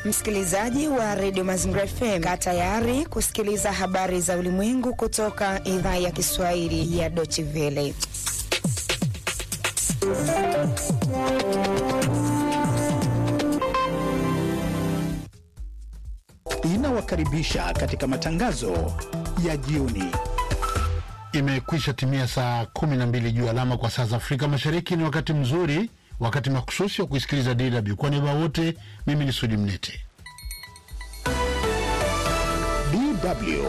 Msikilizaji wa redio Mazingira FM, kaa tayari kusikiliza habari za ulimwengu kutoka idhaa ya Kiswahili ya Deutsche Welle. Inawakaribisha katika matangazo ya jioni. Imekwisha timia saa kumi na mbili juu alama kwa saa za Afrika Mashariki. Ni wakati mzuri, wakati makususi wa kuisikiliza DW. Kwa niaba wote, mimi ni Sudi Mnete. DW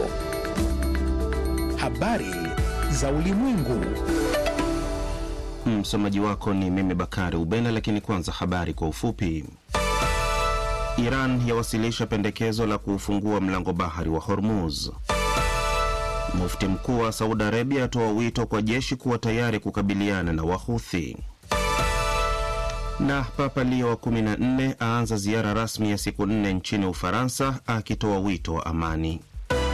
habari za ulimwengu. Msomaji wako ni mimi Bakari Ubena, lakini kwanza habari kwa ufupi. Iran yawasilisha pendekezo la kuufungua mlango bahari wa Hormuz. Mufti mkuu wa Saudi Arabia atoa wito kwa jeshi kuwa tayari kukabiliana na Wahuthi. Na Papa Leo wa 14 aanza ziara rasmi ya siku nne nchini Ufaransa akitoa wito wa amani.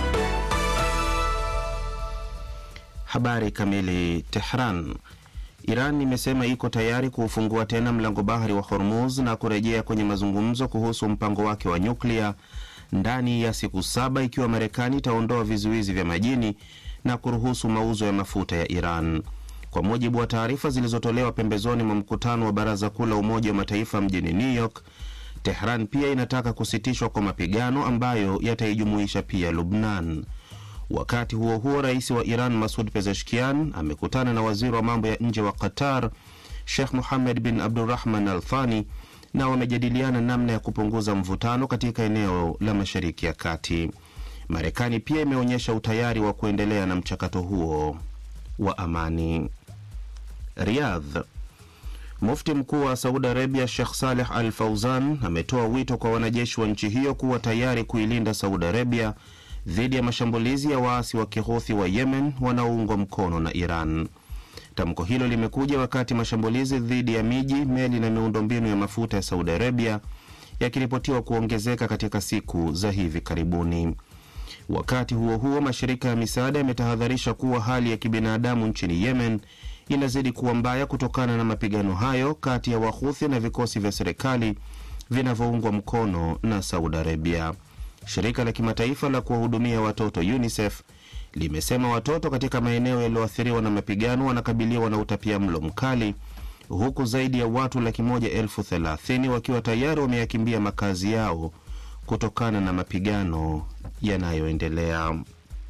Habari kamili. Tehran. Iran imesema iko tayari kuufungua tena mlango bahari wa Hormuz na kurejea kwenye mazungumzo kuhusu mpango wake wa nyuklia ndani ya siku saba ikiwa Marekani itaondoa vizuizi vya majini na kuruhusu mauzo ya mafuta ya Iran. Kwa mujibu wa taarifa zilizotolewa pembezoni mwa mkutano wa Baraza Kuu la Umoja wa Mataifa mjini New York, Tehran pia inataka kusitishwa kwa mapigano ambayo yataijumuisha pia Lubnan. Wakati huo huo, rais wa Iran Masud Pezeshkian amekutana na waziri wa mambo ya nje wa Qatar Sheikh Muhamed bin Abdurrahman Al Thani na wamejadiliana namna ya kupunguza mvutano katika eneo la Mashariki ya Kati. Marekani pia imeonyesha utayari wa kuendelea na mchakato huo wa amani. Riyadh. Mufti mkuu wa Saudi Arabia Sheikh Saleh Al Fauzan ametoa wito kwa wanajeshi wa nchi hiyo kuwa tayari kuilinda Saudi Arabia dhidi ya mashambulizi ya waasi wa kihuthi wa Yemen wanaoungwa mkono na Iran. Tamko hilo limekuja wakati mashambulizi dhidi ya miji, meli na miundombinu ya mafuta ya Saudi Arabia yakiripotiwa kuongezeka katika siku za hivi karibuni. Wakati huo huo, mashirika ya misaada yametahadharisha kuwa hali ya kibinadamu nchini Yemen inazidi kuwa mbaya kutokana na mapigano hayo kati ya Wahuthi na vikosi vya serikali vinavyoungwa mkono na Saudi Arabia. Shirika la kimataifa la kuwahudumia watoto UNICEF limesema watoto katika maeneo yaliyoathiriwa na mapigano wanakabiliwa na utapia mlo mkali huku zaidi ya watu laki moja elfu thelathini wakiwa tayari wameyakimbia makazi yao kutokana na mapigano yanayoendelea.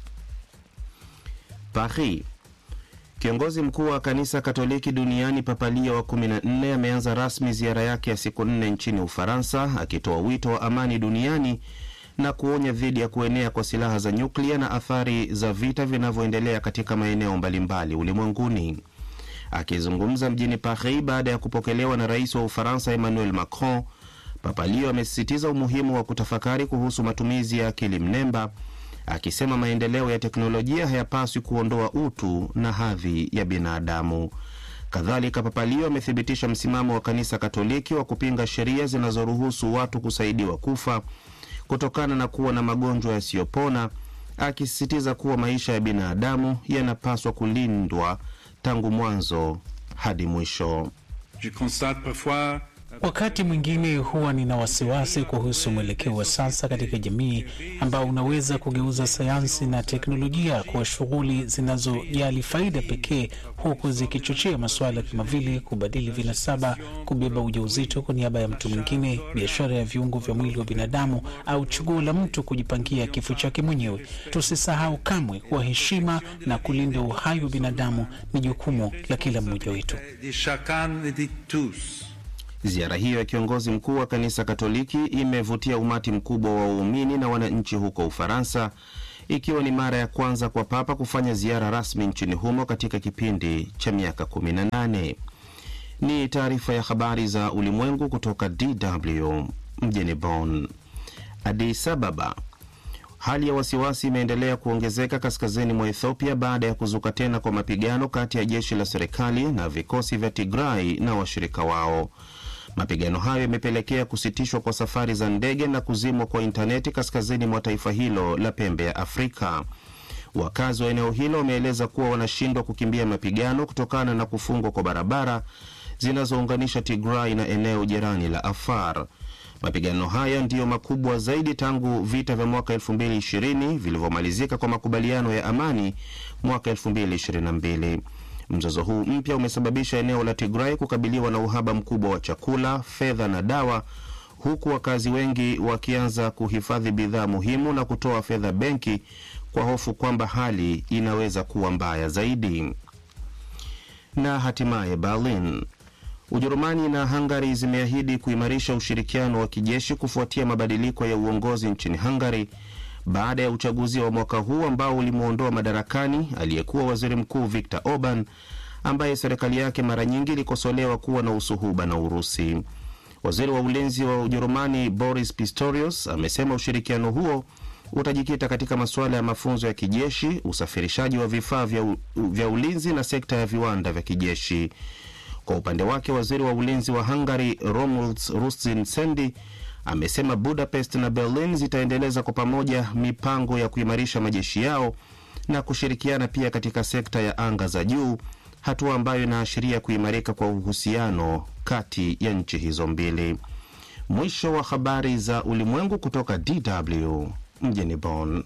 Paris. Kiongozi mkuu wa kanisa Katoliki duniani Papa Leo wa 14 ameanza rasmi ziara yake ya siku nne nchini Ufaransa akitoa wito wa amani duniani na kuonya dhidi ya kuenea kwa silaha za nyuklia na athari za vita vinavyoendelea katika maeneo mbalimbali ulimwenguni. Akizungumza mjini Paris baada ya kupokelewa na rais wa Ufaransa Emmanuel Macron, Papa Leo amesisitiza umuhimu wa kutafakari kuhusu matumizi ya akili mnemba, akisema maendeleo ya teknolojia hayapaswi kuondoa utu na hadhi ya binadamu. Kadhalika, Papa Leo amethibitisha msimamo wa kanisa Katoliki wa kupinga sheria zinazoruhusu watu kusaidiwa kufa kutokana na kuwa na magonjwa yasiyopona, akisisitiza kuwa maisha ya binadamu yanapaswa kulindwa tangu mwanzo hadi mwisho. Wakati mwingine huwa nina wasiwasi kuhusu mwelekeo wa sasa katika jamii ambao unaweza kugeuza sayansi na teknolojia kuwa shughuli zinazojali faida pekee, huku zikichochea masuala kama vile kubadili vinasaba, kubeba ujauzito kwa niaba ya mtu mwingine, biashara ya viungo vya mwili wa binadamu, au chaguo la mtu kujipangia kifo chake mwenyewe. Tusisahau kamwe kuwa heshima na kulinda uhai wa binadamu ni jukumu la kila mmoja wetu. Ziara hiyo ya kiongozi mkuu wa kanisa Katoliki imevutia umati mkubwa wa waumini na wananchi huko Ufaransa, ikiwa ni mara ya kwanza kwa Papa kufanya ziara rasmi nchini humo katika kipindi cha miaka 18. Ni taarifa ya habari za ulimwengu kutoka DW mjini Bonn. Addis Ababa. Hali ya wasiwasi imeendelea kuongezeka kaskazini mwa Ethiopia baada ya kuzuka tena kwa mapigano kati ya jeshi la serikali na vikosi vya Tigray na washirika wao. Mapigano hayo yamepelekea kusitishwa kwa safari za ndege na kuzimwa kwa intaneti kaskazini mwa taifa hilo la pembe ya Afrika. Wakazi wa eneo hilo wameeleza kuwa wanashindwa kukimbia mapigano kutokana na kufungwa kwa barabara zinazounganisha Tigray na eneo jirani la Afar. Mapigano haya ndiyo makubwa zaidi tangu vita vya mwaka 2020 vilivyomalizika kwa makubaliano ya amani mwaka 2022. Mzozo huu mpya umesababisha eneo la Tigray kukabiliwa na uhaba mkubwa wa chakula, fedha na dawa, huku wakazi wengi wakianza kuhifadhi bidhaa muhimu na kutoa fedha benki kwa hofu kwamba hali inaweza kuwa mbaya zaidi. Na hatimaye Berlin, Ujerumani na Hungary zimeahidi kuimarisha ushirikiano wa kijeshi kufuatia mabadiliko ya uongozi nchini Hungary baada ya uchaguzi wa mwaka huu ambao ulimwondoa madarakani aliyekuwa waziri mkuu Viktor Orban ambaye serikali yake mara nyingi ilikosolewa kuwa na usuhuba na Urusi. Waziri wa ulinzi wa Ujerumani Boris Pistorius amesema ushirikiano huo utajikita katika masuala ya mafunzo ya kijeshi, usafirishaji wa vifaa vya, u, vya ulinzi na sekta ya viwanda vya kijeshi. Kwa upande wake waziri wa ulinzi wa Hungary Romuald Rustin Sendi amesema Budapest na Berlin zitaendeleza kwa pamoja mipango ya kuimarisha majeshi yao na kushirikiana pia katika sekta ya anga za juu, hatua ambayo inaashiria kuimarika kwa uhusiano kati ya nchi hizo mbili. Mwisho wa habari za ulimwengu kutoka DW mjini Bonn.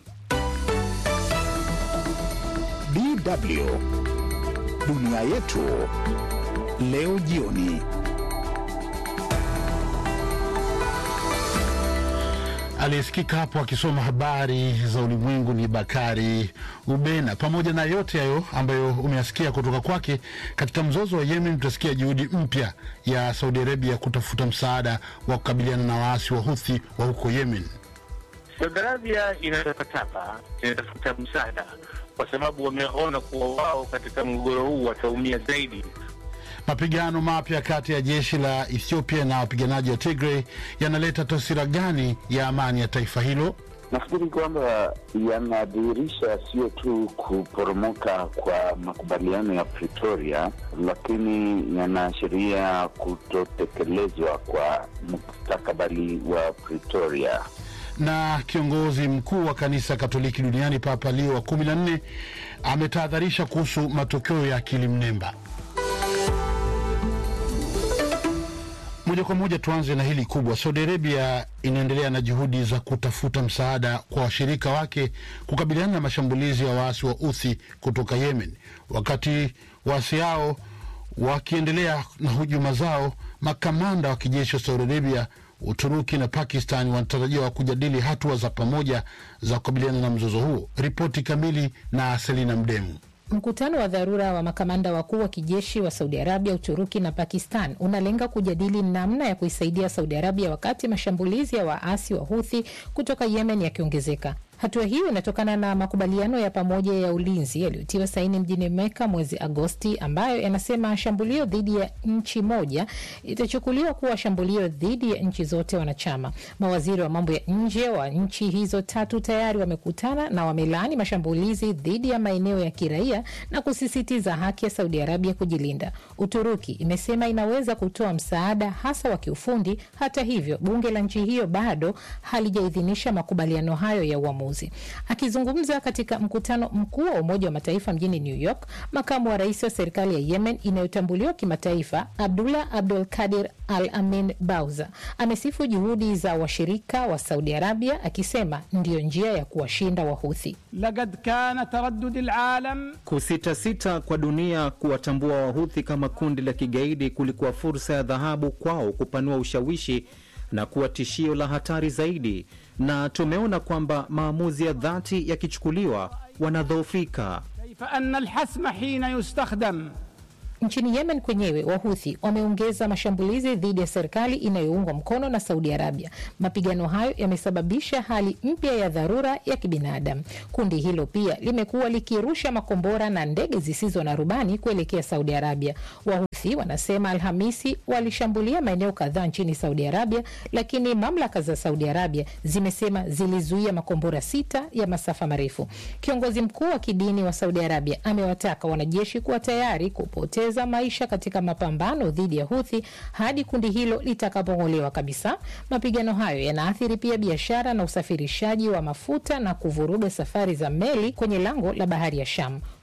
DW dunia yetu leo jioni. Aliyesikika hapo akisoma habari za ulimwengu ni Bakari Ubena. Pamoja na yote hayo ambayo umeyasikia kutoka kwake, katika mzozo wa Yemen tutasikia juhudi mpya ya Saudi Arabia kutafuta msaada wa kukabiliana na waasi wa Huthi wa huko Yemen. Saudi Arabia inatapatapa, inatafuta msaada kwa sababu wameona kuwa wao katika mgogoro huu wataumia zaidi. Mapigano mapya kati ya jeshi la Ethiopia na wapiganaji wa Tigray yanaleta taswira gani ya amani ya taifa hilo? Nafikiri kwamba yanadhihirisha sio tu kuporomoka kwa makubaliano ya Pretoria, lakini yanaashiria kutotekelezwa kwa mustakabali wa Pretoria. Na kiongozi mkuu wa kanisa Katoliki duniani Papa Leo wa kumi na nne ametahadharisha kuhusu matokeo ya akili mnemba. Moja kwa moja tuanze na hili kubwa. Saudi Arabia inaendelea na juhudi za kutafuta msaada kwa washirika wake kukabiliana na mashambulizi ya waasi wa Uthi kutoka Yemen. Wakati waasi hao wakiendelea na hujuma zao, makamanda wa kijeshi wa Saudi Arabia, Uturuki na Pakistan wanatarajiwa kujadili hatua za pamoja za kukabiliana na mzozo huo. Ripoti kamili na Selina Mdemu. Mkutano wa dharura wa makamanda wakuu wa kijeshi wa Saudi Arabia, Uturuki na Pakistan unalenga kujadili namna ya kuisaidia Saudi Arabia wakati mashambulizi ya waasi wa Huthi kutoka Yemen yakiongezeka. Hatua hiyo inatokana na makubaliano ya pamoja ya ulinzi yaliyotiwa saini mjini Meka mwezi Agosti, ambayo yanasema shambulio dhidi ya nchi moja itachukuliwa kuwa shambulio dhidi ya nchi zote wanachama. Mawaziri wa mambo ya nje wa nchi hizo tatu tayari wamekutana na wamelaani mashambulizi dhidi ya maeneo ya kiraia na kusisitiza haki ya Saudi Arabia kujilinda. Uturuki imesema inaweza kutoa msaada hasa wa kiufundi. Hata hivyo, bunge la nchi hiyo bado halijaidhinisha makubaliano hayo ya uamuzi. Akizungumza katika mkutano mkuu wa Umoja wa Mataifa mjini New York, makamu wa rais wa serikali ya Yemen inayotambuliwa kimataifa Abdullah Abdul Kadir Al Amin Bauza amesifu juhudi za washirika wa Saudi Arabia akisema ndiyo njia ya kuwashinda Wahuthi. Laqad kana taraddud alalam, kusitasita kwa dunia kuwatambua Wahuthi kama kundi la kigaidi kulikuwa fursa ya dhahabu kwao kupanua ushawishi na kuwa tishio la hatari zaidi, na tumeona kwamba maamuzi ya dhati yakichukuliwa wanadhoofika. kaifa anna alhasma hina yustakhdam Nchini Yemen kwenyewe Wahuthi wameongeza mashambulizi dhidi ya serikali inayoungwa mkono na Saudi Arabia. Mapigano hayo yamesababisha hali mpya ya dharura ya kibinadamu. Kundi hilo pia limekuwa likirusha makombora na ndege zisizo na rubani kuelekea Saudi Arabia. Wahuthi wanasema Alhamisi walishambulia maeneo kadhaa nchini Saudi Arabia, lakini mamlaka za Saudi Arabia zimesema zilizuia makombora sita ya masafa marefu. Kiongozi mkuu wa kidini wa Saudi Arabia amewataka wanajeshi kuwa tayari kupoteza maisha katika mapambano dhidi ya Huthi hadi kundi hilo litakapong'olewa kabisa. Mapigano hayo yanaathiri pia biashara na usafirishaji wa mafuta na kuvuruga safari za meli kwenye lango la bahari ya Sham.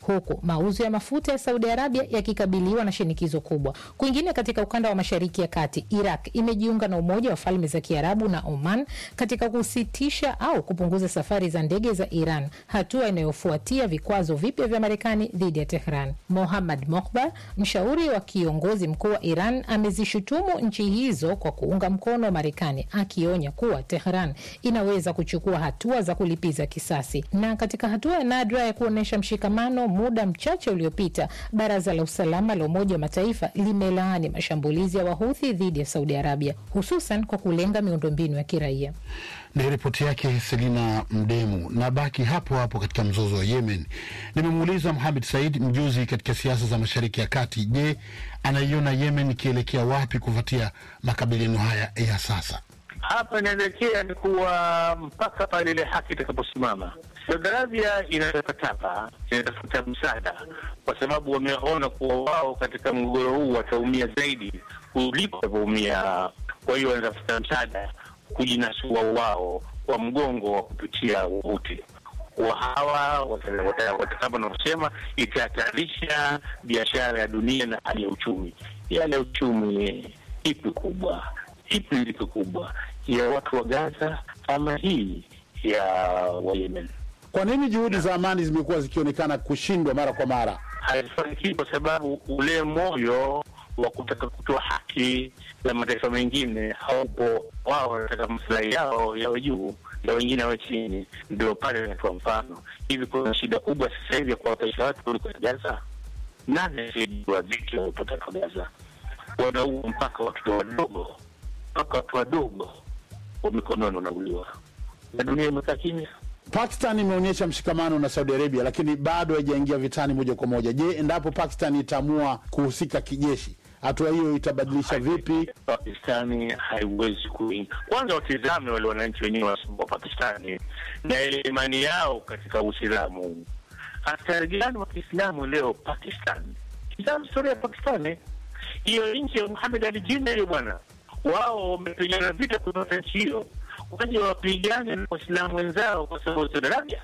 huku mauzo ya mafuta ya Saudi Arabia yakikabiliwa na shinikizo kubwa. Kwingine katika ukanda wa Mashariki ya Kati, Iraq imejiunga na Umoja wa Falme za Kiarabu na Oman katika kusitisha au kupunguza safari za ndege za Iran, hatua inayofuatia vikwazo vipya vya Marekani dhidi ya Tehran. Mohammad Mokhbar, mshauri wa kiongozi mkuu wa Iran, amezishutumu nchi hizo kwa kuunga mkono wa Marekani, akionya kuwa Tehran inaweza kuchukua hatua za kulipiza kisasi. Na katika hatua ya nadra ya kuonyesha mshikamano, muda mchache uliopita, Baraza la Usalama la Umoja wa Mataifa limelaani mashambulizi ya Wahuthi dhidi ya Saudi Arabia, hususan kwa kulenga miundombinu ya kiraia. Ni ripoti yake Selina Mdemu. Na baki hapo hapo katika mzozo wa Yemen, nimemuuliza Mohamed Said, mjuzi katika siasa za Mashariki ya Kati, je, anaiona Yemen ikielekea wapi kufuatia makabiliano haya ya sasa? Hapa inaelekea ni kuwa mpaka pale ile haki itakaposimama. Saudi Arabia inatapatapa, inatafuta msaada, kwa sababu wameona kuwa wao katika mgogoro huu wataumia zaidi kuliko watavyoumia. Kwa hiyo wanatafuta msaada kujinasua wao kwa mgongo wa kupitia Uhuti wa hawa kama navyosema, itahatarisha biashara ya dunia na hali ya uchumi. Hali ya uchumi ipi kubwa, ipi lipi kubwa ya watu wa Gaza ama hii ya wa Yemen? Kwa nini juhudi za amani zimekuwa zikionekana kushindwa mara kwa mara? Haifanikiwi kwa sababu ule moyo wa kutaka kutoa haki za mataifa mengine haupo. Wao wanataka maslahi yao yawe juu na wengine wawe chini. Ndio pale inatoa mfano hivi. Kuna shida kubwa sasa hivi ya kuwataisha watu kuliko Gaza. Nani asiyejua dhiki wanaopata kwa Gaza? Wanaua mpaka watoto wadogo, mpaka watu wadogo wa mikononi wanauliwa, na dunia imekaa kimya. Pakistan imeonyesha mshikamano na Saudi Arabia, lakini bado haijaingia vitani moja kwa moja. Je, endapo Pakistan itaamua kuhusika kijeshi, hatua hiyo itabadilisha vipi? Pakistani haiwezi kuingia. Kwanza watizame wale wananchi wenyewe wa Pakistani na ile imani yao katika Uislamu. Askari gani wa Kiislamu leo Pakistan? Tizama historia ya Pakistani, hiyo nchi ya Muhammad Ali Jinnah hiyo bwana, wao wamepigana vita kutoka nchi hiyo, waje wapigane na Waislamu wenzao kwa sababu ya Saudi Arabia.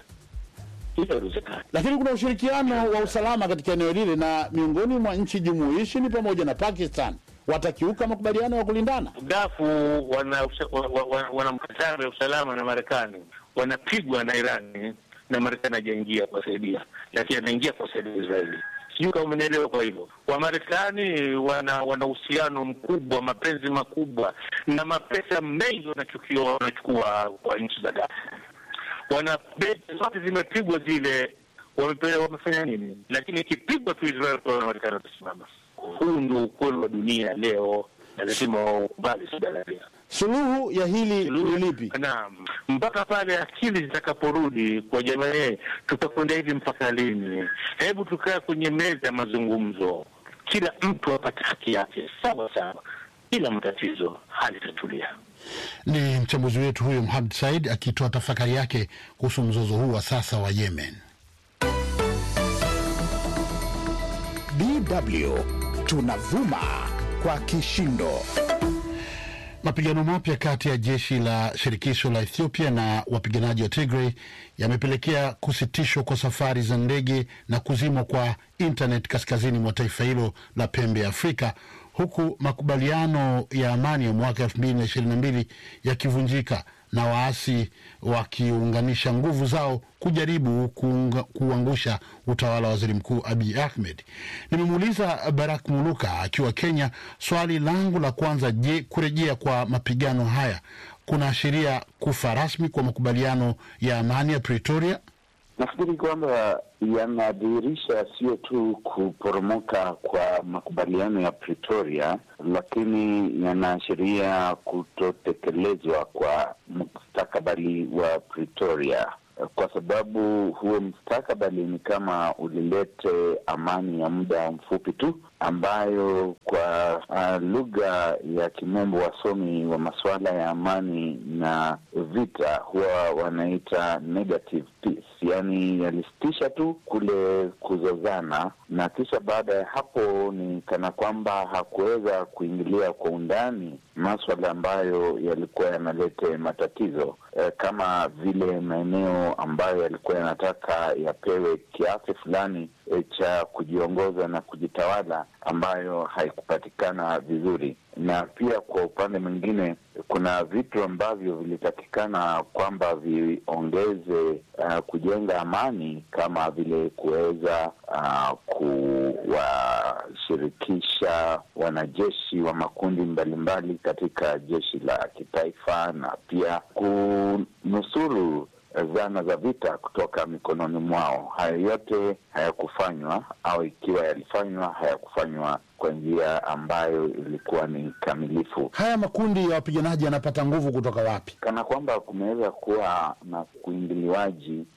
Lakini kuna ushirikiano wa usalama katika eneo lile, na miongoni mwa nchi jumuishi ni pamoja na Pakistan. Watakiuka makubaliano ya kulindana? Gafu wana wana, wana mkataba ya usalama na Marekani, wanapigwa na Irani na Marekani hajaingia kuwasaidia, lakini anaingia kuwasaidia Israeli. Sijui kama umenielewa. Kwa hivyo Wamarekani wana wana uhusiano mkubwa, mapenzi makubwa na mapesa mengi wanachukiwa wanachukua kwa nchi za Gafu wana beti zote zimepigwa zile, wamepewa wamefanya nini? Lakini ikipigwa tu Israel kwa Marekani watasimama. Huu ndio ukweli wa dunia leo, na lazima waukubali Saudi Arabia. Suluhu ya hili ni lipi? Naam, mpaka pale akili zitakaporudi kwa jamii, tutakwenda hivi mpaka lini? Hebu tukaa kwenye meza ya mazungumzo, kila mtu apate haki yake sawa sawa, bila matatizo, hali itatulia. Ni mchambuzi wetu huyo Mohamed Said akitoa tafakari yake kuhusu mzozo huu wa sasa wa Yemen. DW tunavuma kwa kishindo. Mapigano mapya kati ya jeshi la shirikisho la Ethiopia na wapiganaji wa Tigray yamepelekea kusitishwa kwa safari za ndege na kuzimwa kwa internet kaskazini mwa taifa hilo la pembe ya Afrika, huku makubaliano ya amani ya mwaka elfu mbili na ishirini na mbili yakivunjika na waasi wakiunganisha nguvu zao kujaribu kuunga, kuangusha utawala wa waziri mkuu Abiy Ahmed. Nimemuuliza Barak Muluka akiwa Kenya swali langu la kwanza, je, kurejea kwa mapigano haya kunaashiria kufa rasmi kwa makubaliano ya amani ya Pretoria? Nafikiri kwamba yanadhihirisha sio tu kuporomoka kwa makubaliano ya Pretoria, lakini yanaashiria kutotekelezwa kwa mustakabali wa Pretoria, kwa sababu huo mustakabali ni kama ulilete amani ya muda mfupi tu, ambayo kwa uh, lugha ya kimombo wasomi wa masuala ya amani na vita huwa wanaita negative peace, yaani yalisitisha tu kule kuzozana, na kisha baada ya hapo ni kana kwamba hakuweza kuingilia kwa undani maswala ambayo yalikuwa yanalete matatizo eh, kama vile maeneo maeneo ambayo yalikuwa yanataka yapewe kiasi fulani e, cha kujiongoza na kujitawala ambayo haikupatikana vizuri, na pia kwa upande mwingine kuna vitu ambavyo vilitakikana kwamba viongeze uh, kujenga amani kama vile kuweza uh, kuwashirikisha wanajeshi wa makundi mbalimbali katika jeshi la kitaifa na pia kunusuru zana za vita kutoka mikononi mwao. Hayo yote hayakufanywa, au ikiwa yalifanywa, hayakufanywa kwa njia ambayo ilikuwa ni kamilifu. Haya makundi ya wapiganaji yanapata nguvu kutoka wapi? Kana kwamba kumeweza kuwa na kuingiliwaji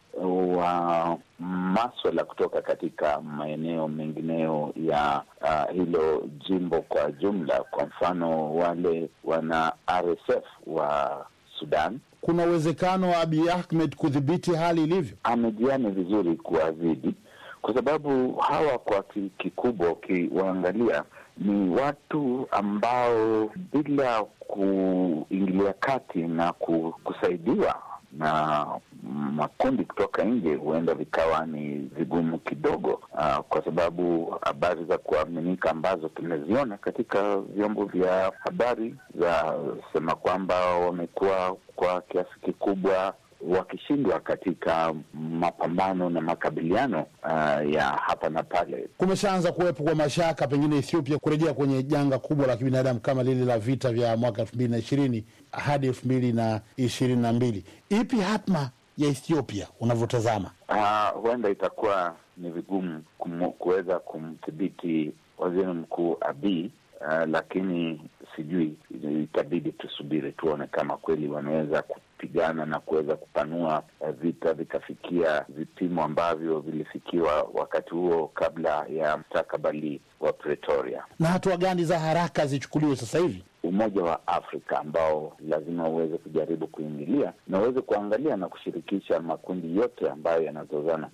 wa maswala kutoka katika maeneo mengineyo ya uh, hilo jimbo kwa jumla. Kwa mfano wale wana RSF wa Sudan kuna uwezekano wa Abiy Ahmed kudhibiti hali ilivyo? Amejiani vizuri kuwazidi, kwa sababu hawa kwa kikubwa ukiwaangalia ni watu ambao bila kuingilia kati na kusaidiwa na makundi kutoka nje huenda vikawa ni vigumu kidogo, uh, kwa sababu habari za kuaminika ambazo tumeziona katika vyombo vya habari za sema kwamba wamekuwa kwa kiasi kikubwa wakishindwa katika mapambano na makabiliano uh, ya hapa na pale. Kumeshaanza kuwepo kwa mashaka pengine Ethiopia kurejea kwenye janga kubwa la kibinadamu kama lile la vita vya mwaka elfu mbili na ishirini hadi elfu mbili na ishirini na mbili. Ipi hatma ya Ethiopia unavyotazama? Uh, huenda itakuwa ni vigumu kuweza kumdhibiti waziri mkuu Abiy uh, lakini sijui, itabidi tusubiri tuone kama kweli wanaweza kupigana na kuweza kupanua uh, vita vikafikia vipimo ambavyo vilifikiwa wakati huo kabla ya mstakabali wa Pretoria. Na hatua gani za haraka zichukuliwe sasa hivi? Umoja wa Afrika ambao lazima uweze kujaribu kuingilia na uweze kuangalia na kushirikisha makundi yote ambayo yanazozana.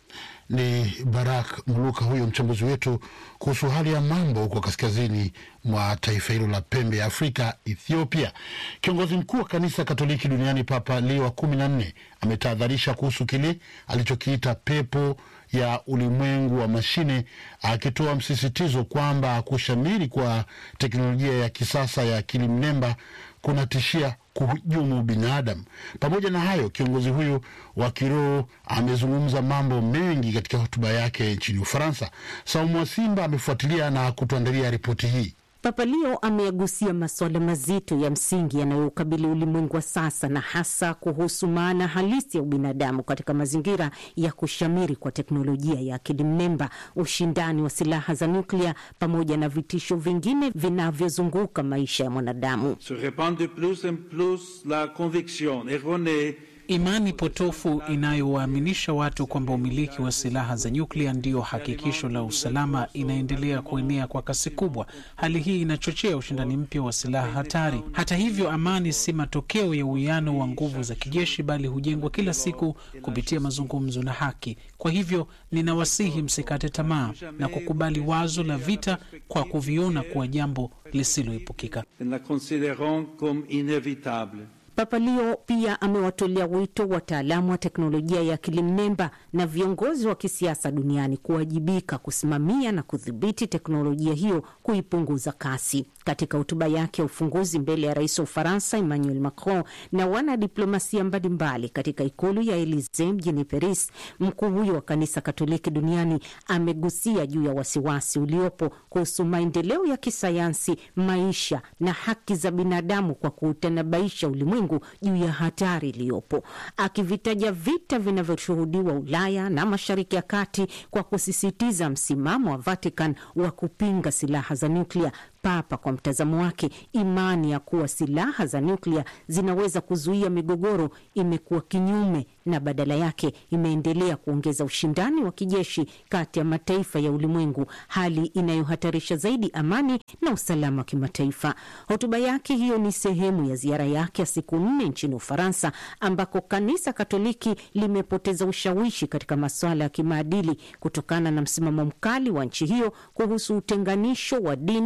Ni Barak Muluka huyo mchambuzi wetu kuhusu hali ya mambo huko kaskazini mwa taifa hilo la pembe ya Afrika, Ethiopia. Kiongozi mkuu wa kanisa Katoliki duniani Papa Leo wa kumi na nne ametahadharisha kuhusu kile alichokiita pepo ya ulimwengu wa mashine, akitoa msisitizo kwamba kushamiri kwa teknolojia ya kisasa ya akili mnemba kunatishia kuhujumu binadamu. Pamoja na hayo, kiongozi huyu wa kiroho amezungumza mambo mengi katika hotuba yake nchini Ufaransa. Saumu wa Simba amefuatilia na kutuandalia ripoti hii. Papa Leo ameyagusia masuala mazito ya msingi yanayoukabili ulimwengu wa sasa na hasa kuhusu maana halisi ya ubinadamu katika mazingira ya kushamiri kwa teknolojia ya akili mnemba, ushindani wa silaha za nyuklia, pamoja na vitisho vingine vinavyozunguka maisha ya mwanadamu. Se répand de plus en plus la conviction erronée Imani potofu inayowaaminisha watu kwamba umiliki wa silaha za nyuklia ndiyo hakikisho la usalama inaendelea kuenea kwa kasi kubwa. Hali hii inachochea ushindani mpya wa silaha hatari. Hata hivyo, amani si matokeo ya uwiano wa nguvu za kijeshi, bali hujengwa kila siku kupitia mazungumzo na haki. Kwa hivyo, ninawasihi msikate tamaa na kukubali wazo la vita kwa kuviona kuwa jambo lisiloepukika. en la considérant comme inévitable. Papa Leo pia amewatolea wito wataalamu wa teknolojia ya akili mnemba na viongozi wa kisiasa duniani kuwajibika kusimamia na kudhibiti teknolojia hiyo, kuipunguza kasi. Katika hotuba yake ya ufunguzi mbele ya rais wa Ufaransa Emmanuel Macron na wanadiplomasia mbalimbali katika ikulu ya Elisee mjini Paris, mkuu huyo wa kanisa Katoliki duniani amegusia juu ya wasiwasi uliopo kuhusu maendeleo ya kisayansi, maisha na haki za binadamu kwa kuutanabaisha ulimwengu juu ya hatari iliyopo, akivitaja vita vinavyoshuhudiwa Ulaya na Mashariki ya Kati kwa kusisitiza msimamo wa Vatican wa kupinga silaha za nyuklia. Papa kwa mtazamo wake, imani ya kuwa silaha za nyuklia zinaweza kuzuia migogoro imekuwa kinyume na badala yake imeendelea kuongeza ushindani wa kijeshi kati ya mataifa ya ulimwengu, hali inayohatarisha zaidi amani na usalama wa kimataifa. Hotuba yake hiyo ni sehemu ya ziara yake ya siku nne nchini Ufaransa, ambako kanisa Katoliki limepoteza ushawishi katika masuala ya kimaadili kutokana na msimamo mkali wa nchi hiyo kuhusu utenganisho wa dini na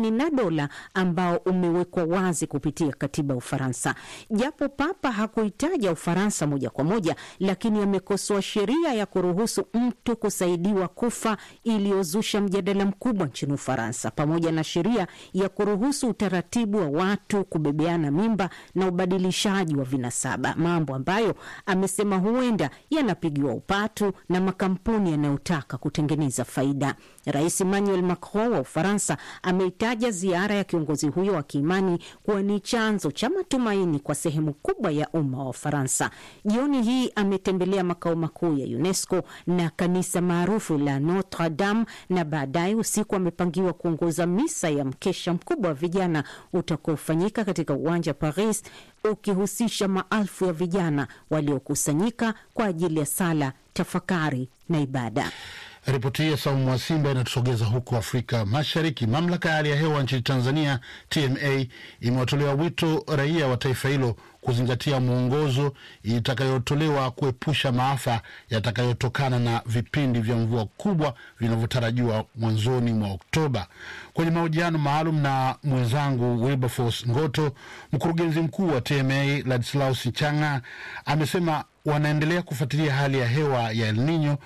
dola ambao umewekwa wazi kupitia katiba ya Ufaransa. Japo Papa hakuitaja Ufaransa moja kwa moja, lakini amekosoa sheria ya kuruhusu mtu kusaidiwa kufa iliyozusha mjadala mkubwa nchini Ufaransa, pamoja na sheria ya kuruhusu utaratibu wa watu kubebeana mimba na ubadilishaji wa vinasaba, mambo ambayo amesema huenda yanapigiwa upatu na makampuni yanayotaka kutengeneza faida. Rais Emmanuel Macron wa Ufaransa ameitaja ziara ya kiongozi huyo wa kiimani kuwa ni chanzo cha matumaini kwa sehemu kubwa ya umma wa Ufaransa. Jioni hii ametembelea makao makuu ya UNESCO na kanisa maarufu la Notre Dame, na baadaye usiku amepangiwa kuongoza misa ya mkesha mkubwa wa vijana utakaofanyika katika uwanja wa Paris, ukihusisha maelfu ya vijana waliokusanyika kwa ajili ya sala, tafakari na ibada. Ripoti hii ya Saumu wa Simba inatusogeza huko Afrika Mashariki. Mamlaka ya hali ya hewa nchini Tanzania, TMA, imewatolea wito raia wa taifa hilo kuzingatia mwongozo itakayotolewa kuepusha maafa yatakayotokana na vipindi vya mvua kubwa vinavyotarajiwa mwanzoni mwa Oktoba. Kwenye mahojiano maalum na mwenzangu Wilberforce Ngoto, mkurugenzi mkuu wa TMA Ladislaus Changa amesema wanaendelea kufuatilia hali ya hewa ya El Nino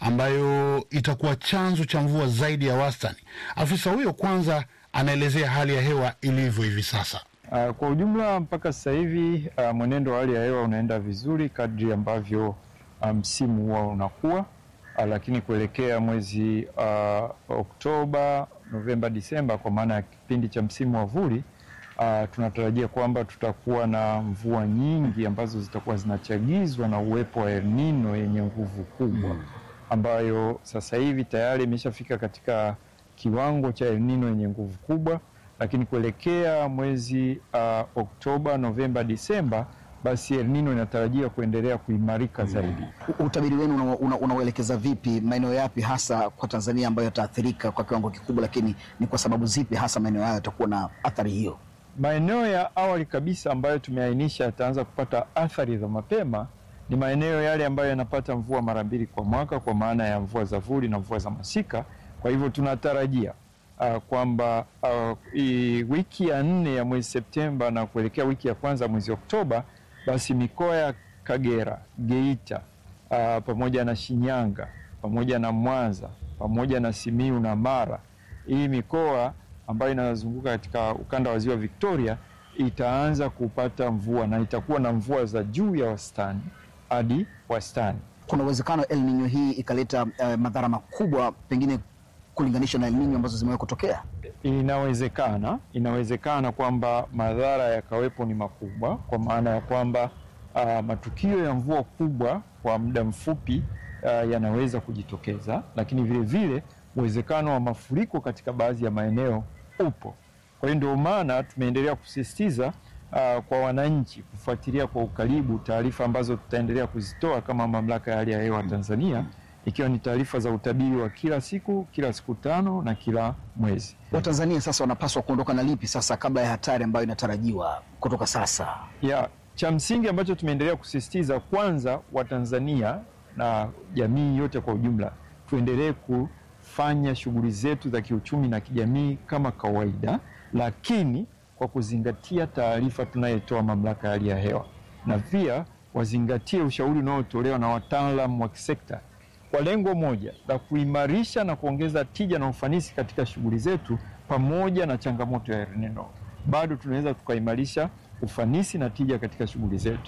ambayo itakuwa chanzo cha mvua zaidi ya wastani. Afisa huyo kwanza anaelezea hali ya hewa ilivyo hivi sasa. Uh, kwa ujumla mpaka sasa hivi uh, mwenendo wa hali ya hewa unaenda vizuri kadri ambavyo msimu um, huwa unakuwa uh, lakini kuelekea mwezi uh, Oktoba, Novemba, Disemba kwa maana ya kipindi cha msimu wa vuli uh, tunatarajia kwamba tutakuwa na mvua nyingi ambazo zitakuwa zinachagizwa na uwepo wa El Nino yenye nguvu kubwa ambayo sasa hivi tayari imeshafika katika kiwango cha El Nino yenye nguvu kubwa lakini kuelekea mwezi uh, Oktoba, Novemba, Disemba, basi El Nino inatarajia kuendelea kuimarika zaidi. Utabiri wenu unauelekeza una vipi? Maeneo yapi hasa kwa Tanzania ambayo yataathirika kwa kiwango kikubwa, lakini ni kwa sababu zipi hasa maeneo hayo yatakuwa na athari hiyo? Maeneo ya awali kabisa ambayo tumeainisha yataanza kupata athari za mapema ni maeneo yale ambayo yanapata mvua mara mbili kwa mwaka, kwa maana ya mvua za vuli na mvua za masika. Kwa hivyo tunatarajia Uh, kwamba uh, wiki ya nne ya mwezi Septemba na kuelekea wiki ya kwanza mwezi Oktoba, basi mikoa ya Kagera, Geita, uh, pamoja na Shinyanga, pamoja na Mwanza, pamoja na Simiu na Mara, hii mikoa ambayo inazunguka katika ukanda wa ziwa Victoria itaanza kupata mvua na itakuwa na mvua za juu ya wastani hadi wastani. Kuna uwezekano El Nino hii ikaleta uh, madhara makubwa pengine kulinganisha na El Nino ambazo zimewahi kutokea? Inawezekana, inawezekana kwamba madhara yakawepo ni makubwa, kwa maana ya kwamba uh, matukio ya mvua kubwa kwa muda mfupi uh, yanaweza kujitokeza, lakini vile vile uwezekano wa mafuriko katika baadhi ya maeneo upo. Kwa hiyo ndio maana tumeendelea kusisitiza uh, kwa wananchi kufuatilia kwa ukaribu taarifa ambazo tutaendelea kuzitoa kama Mamlaka ya Hali ya Hewa Tanzania ikiwa ni taarifa za utabiri wa kila siku, kila siku tano na kila mwezi. Watanzania sasa wanapaswa kuondoka na lipi sasa kabla ya hatari ambayo inatarajiwa kutoka sasa? Ya, cha msingi ambacho tumeendelea kusisitiza, kwanza Watanzania na jamii yote kwa ujumla tuendelee kufanya shughuli zetu za kiuchumi na kijamii kama kawaida, lakini kwa kuzingatia taarifa tunayotoa Mamlaka ya Hali ya Hewa, na pia wazingatie ushauri unaotolewa na wataalamu wa kisekta kwa lengo moja la kuimarisha na kuongeza tija na ufanisi katika shughuli zetu. Pamoja na changamoto ya El Nino, bado tunaweza tukaimarisha ufanisi na tija katika shughuli zetu.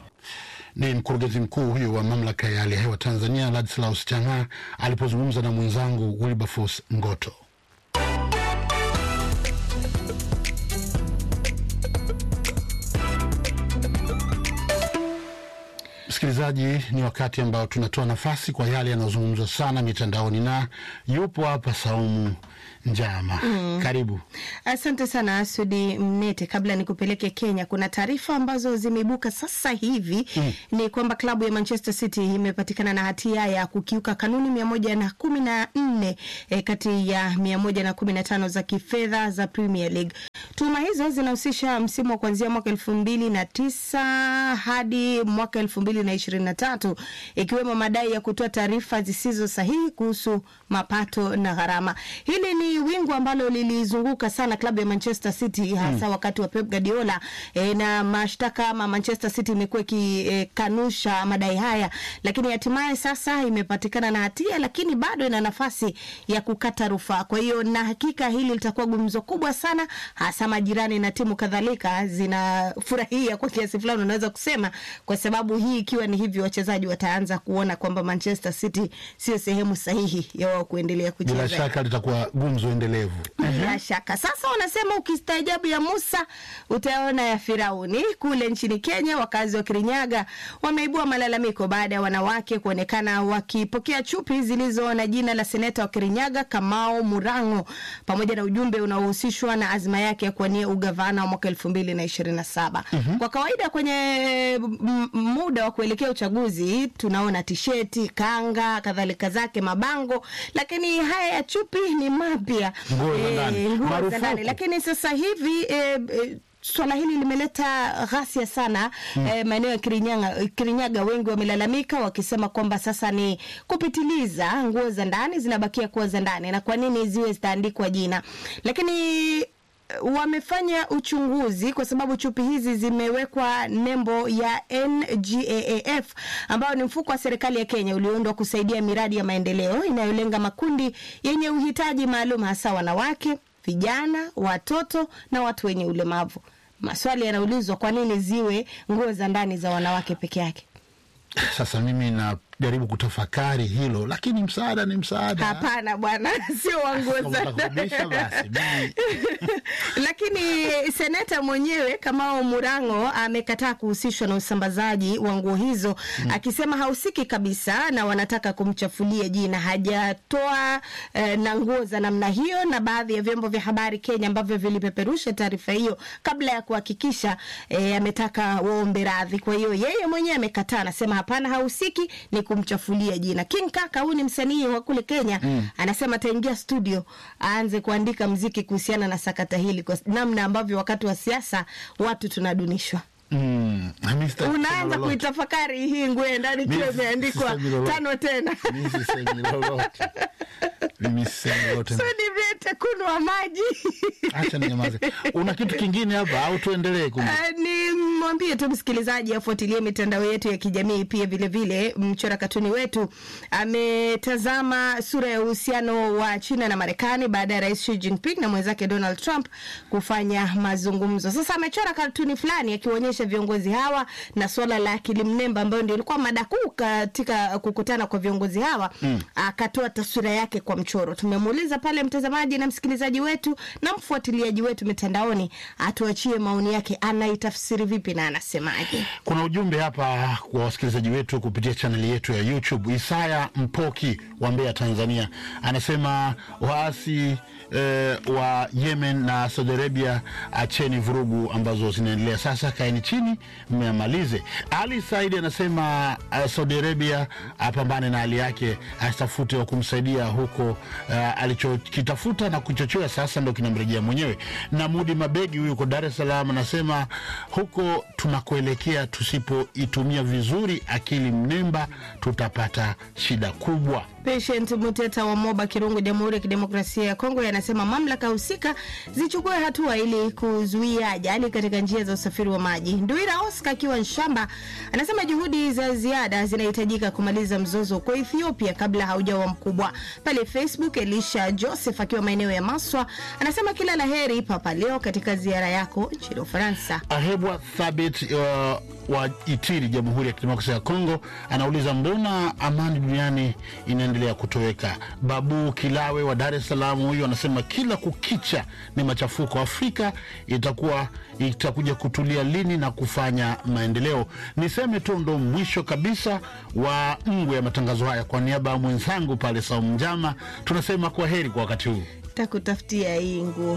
Ni mkurugenzi mkuu huyo wa mamlaka ya hali ya hewa Tanzania, Ladislaus Chang'a alipozungumza na mwenzangu Wilberforce Ngoto. Msikilizaji, ni wakati ambao tunatoa nafasi kwa yale yanayozungumzwa sana mitandaoni, na yupo hapa Saumu Njama. Mm. Karibu. Asante sana Asudi Mnete. Kabla nikupeleke Kenya, kuna taarifa ambazo zimeibuka sasa hivi Mm. ni kwamba klabu ya Manchester City imepatikana na hatia ya kukiuka kanuni mia moja na kumi na nne eh, kati ya mia moja na kumi na tano za kifedha za Premier League. Tuhuma hizo zinahusisha msimu wa kuanzia mwaka elfu mbili na tisa hadi mwaka elfu mbili mbili na ishirini na tatu ikiwemo madai ya kutoa taarifa zisizo sahihi kuhusu mapato na gharama. Hili ni wingu ambalo lilizunguka sana klabu ya Manchester City hasa wakati wa Pep Guardiola e, na mashtaka ama Manchester City imekuwa ikikanusha e, madai haya, lakini hatimaye sasa imepatikana na hatia, lakini bado ina nafasi ya kukata rufaa. Kwa hiyo na hakika hili litakuwa gumzo kubwa sana, hasa majirani na timu kadhalika zinafurahia kwa kiasi fulani, unaweza kusema, kwa sababu hii ikiwa ni hivyo, wachezaji wataanza kuona kwamba Manchester City sio sehemu sahihi ya wao kuendelea kucheza. Bila shaka litakuwa gumzo endelevu. Bila shaka. Sasa wanasema ukistaajabu ya Musa utaona ya Firauni. Kule nchini Kenya, wakazi wa Kirinyaga wameibua malalamiko baada ya wanawake kuonekana wakipokea chupi zilizo na jina la seneta wa Kirinyaga Kamau Murango pamoja na ujumbe unaohusishwa na azma yake ya kuwania ugavana wa mwaka elfu mbili na ishirini na saba. Mhm. Kwa kawaida kwenye m- muda wa kuelekea uchaguzi tunaona tisheti, kanga, kadhalika zake, mabango, lakini haya ya chupi ni mapya Nguo za Eh, ndani. nguo za Marufuku. ndani. Lakini sasa hivi eh, eh, swala hili limeleta ghasia sana Mm. eh, maeneo ya Kirinyaga, Kirinyaga wengi wamelalamika wakisema kwamba sasa ni kupitiliza, nguo za ndani zinabakia kuwa za ndani, na kwa nini ziwe zitaandikwa jina, lakini wamefanya uchunguzi kwa sababu chupi hizi zimewekwa nembo ya NGAAF ambayo ni mfuko wa serikali ya Kenya ulioundwa kusaidia miradi ya maendeleo inayolenga makundi yenye uhitaji maalum, hasa wanawake, vijana, watoto na watu wenye ulemavu. Maswali yanaulizwa, kwa nini ziwe nguo za ndani za wanawake peke yake? Sasa mimi najaribu kutafakari hilo, lakini msaada ni msaada. Hapana bwana, sio wa nguo Kama za utakurudisha basi, mimi lakini seneta mwenyewe Kamau Murango amekataa kuhusishwa na usambazaji wa nguo hizo Mm. akisema hahusiki kabisa na wanataka kumchafulia jina. Hajatoa eh, na nguo za namna hiyo, na baadhi ya vyombo vya habari Kenya ambavyo vilipeperusha taarifa hiyo kabla ya kuhakikisha eh, ametaka waombe radhi. Kwa hiyo yeye mwenyewe amekataa, anasema hapana, hahusiki, ni kumchafulia jina. King Kaka huyu ni msanii wa kule Kenya Mm. anasema ataingia studio aanze kuandika mziki kuhusiana na sakata hili, kwa namna ambavyo wakati wa siasa watu tunadunishwa. mm, mimi sitaki kusema Unaanza lolote. kuitafakari hii nguo ya ndani ikiwa Mimi imeandikwa sisemi lolote. tano tena Mimi sisemi lolote. Mimi sisemi lolote. so nivete kunwa maji Acha ninyamaze. Una kitu kingine hapa au tuendelee? kumbe? Uh, ni mwambie tu msikilizaji afuatilie mitandao yetu ya kijamii pia vilevile. Mchora katuni wetu ametazama sura ya uhusiano wa China na Marekani baada ya rais Xi Jinping na mwenzake Donald Trump kufanya mazungumzo. Sasa amechora katuni fulani akionyesha viongozi hawa na swala la akili mnemba ambayo ndio ilikuwa mada kuu katika kukutana kwa viongozi hawa Mm. akatoa taswira yake kwa mchoro. Tumemuuliza pale mtazamaji na msikilizaji wetu na mfuatiliaji wetu mitandaoni atuachie maoni yake, anaitafsiri vipi na anasemaje? Kuna ujumbe hapa kwa wasikilizaji wetu kupitia chaneli yetu ya YouTube. Isaya Mpoki wa Mbeya, Tanzania, anasema waasi eh, wa Yemen na Saudi Arabia, acheni vurugu ambazo zinaendelea sasa, kaeni chini mmeamalize. Ali Saidi anasema uh, Saudi Arabia apambane na hali yake, asitafute wa kumsaidia huko. Uh, alichokitafuta na kuchochea sasa ndo kinamrejea mwenyewe. Na Mudi Mabegi huyu uko Dar es Salaam anasema huko tunakoelekea, tusipoitumia vizuri akili mnemba, tutapata shida kubwa. Patient Muteta wa Moba Kirungu, Jamhuri ya Kidemokrasia ya Kongo, yanasema mamlaka husika zichukue hatua ili kuzuia ajali katika njia za usafiri wa maji. Nduira Oscar akiwa Nshamba anasema juhudi za ziada zinahitajika kumaliza mzozo kwa Ethiopia kabla haujawa mkubwa. Pale Facebook, Elisha Joseph akiwa maeneo ya Maswa anasema kila la heri Papa Leo katika ziara yako nchini Ufaransa. Ahebwa Thabit uh, wa Itiri, Jamhuri ya Kidemokrasia ya Kongo, anauliza mbona amani duniani inaendelea kutoweka? Babu Kilawe wa Dar es Salaam huyu anasema kila kukicha ni machafuko. Afrika itakuwa itakuja kutulia lini na kufanya maendeleo? Niseme tu ndo mwisho kabisa wa ngwe ya matangazo haya. Kwa niaba ya mwenzangu pale Saumu Njama, tunasema kwa heri kwa wakati huu. Takutafutia hii nguo